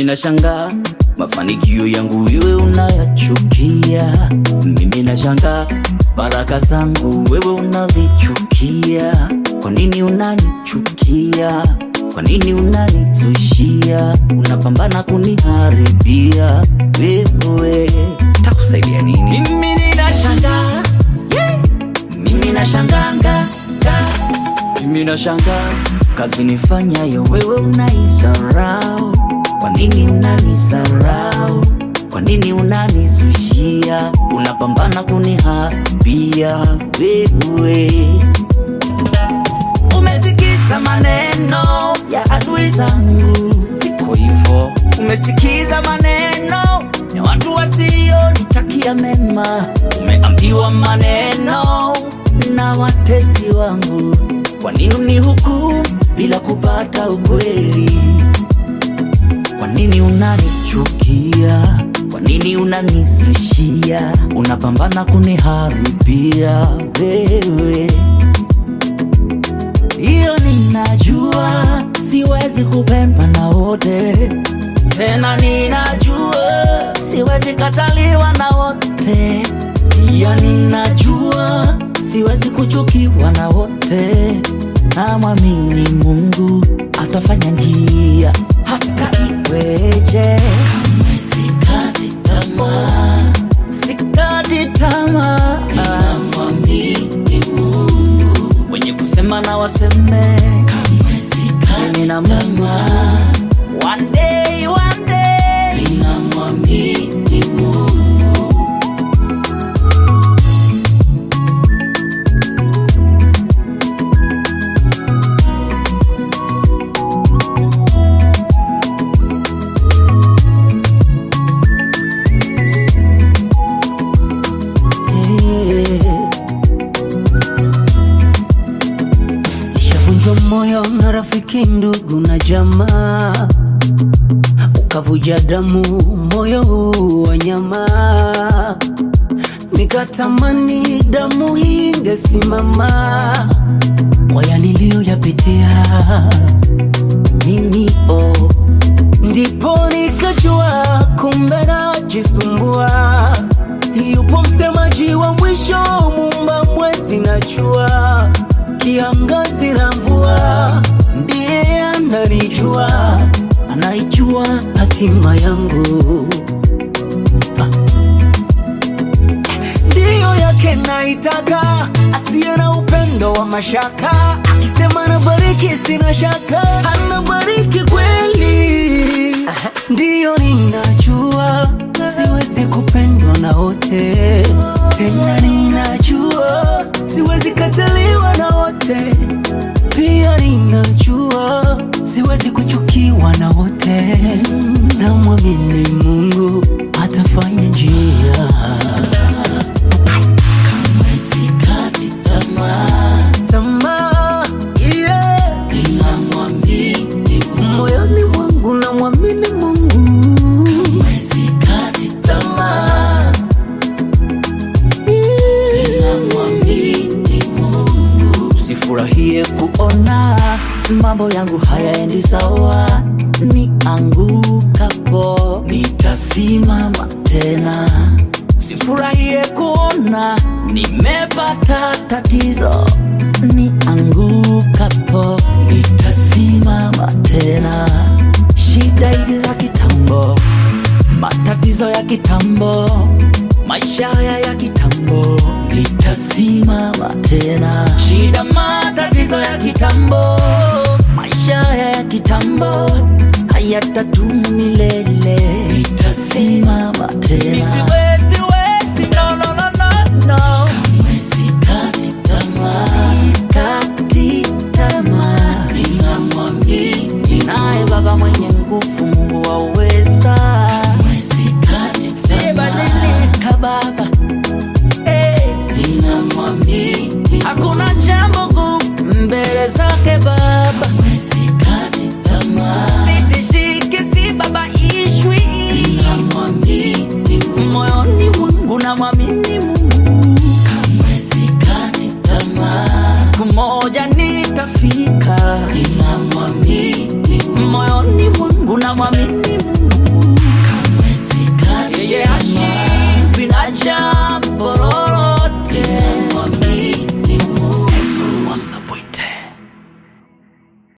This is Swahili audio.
nashangaa mafanikio yangu wewe unayachukia. Mimi nashangaa baraka zangu wewe unazichukia. Kwa nini unanichukia? Kwa nini unanizushia? Unapambana kuniharibia wewe, takusaidia nini? Mimi ninashangaa yeah. Mimi nashanganga mimi nashangaa kazi nifanyayo wewe unaisarau. Kwa nini unanisarau? Kwa nini unanizushia? Unapambana kuniharibia wewe. Umesikiza maneno ya adui zangu, siko hivyo. Umesikiza maneno ya watu wasionitakia mema, umeambiwa maneno na watesi wangu. Kwa nini unihukumu bila kupata ukweli? Kwa nini unanichukia? Kwa nini unanizushia? Unapambana kuniharibia wewe. Hiyo ninajua, siwezi kupendwa na wote, tena ninajua siwezi kataliwa na wote. Pia ninajua siwezi kuchukiwa na wote. Namwamini Mungu atafanya njia hata iweje. Kamwe sikati tamaa, sikati tamaa. Namwamini Mungu, wenye kusema na waseme. Kamwe sikati tamaa, one day, one day. Ninamwamini Mungu. Nishavunjwa moyo na rafiki, ndugu na jamaa, ukavuja damu moyo huu wa nyama, nikatamani damu hii ingesimama kwa ya niliyoyapitia mimi oh. Ndipo nikajua kumbe najisumbua, yupo msemaji wa mwisho, muumba mwezi na jua, kiangazi na mvua, ndiye ananijua, anaijua hatima yangu ndiyo yake naitaka, asiye na upendo wa mashaka, akisema nabariki sina shaka, anabariki kweli. Ndiyo ninajua siwezi kupendwa na wote, tena ninajua siwezi kataliwa na wote, pia ninajua siwezi kuchukiwa na wote. Namwamini Mungu atafanya njia. Kamwe sikati tamaa, tamaa yeah. ninamwamini Mungu. moyoni mwangu namwamini Mungu Kamwe sikati tamaa, ninamwamini Mungu. Sifurahie kuona mambo yangu hayaendi sawa, niangukapo nitasimama tena. Sifurahie kuona nimepata tatizo, niangukapo nitasimama tena. Shida hizi za kitambo, matatizo ya kitambo, maisha haya ya kitambo, nitasimama tena. Shida, matatizo ya kitambo, maisha haya ya kitambo hayatadumu milele, nitasimama tena. Nisiwezi, wezi, no, no, no, no, no. Kamwe sikati tamaa, sikati tamaa, ninamwamini naye Baba mwenye nguvu, Mungu wa uweza. Kamwe sikati tamaa, sibadilika Baba, eh, ninamwamini. Hakuna jambo gumu mbele zake Baba. Kamwe sikati tamaa, sitishiki, sibabaishwi. Ninamwamini moyoni mwangu, namwamini Mungu. Kamwe sikati tamaa, siku moja nitafika. Ninamwamini moyoni mwangu, namwamini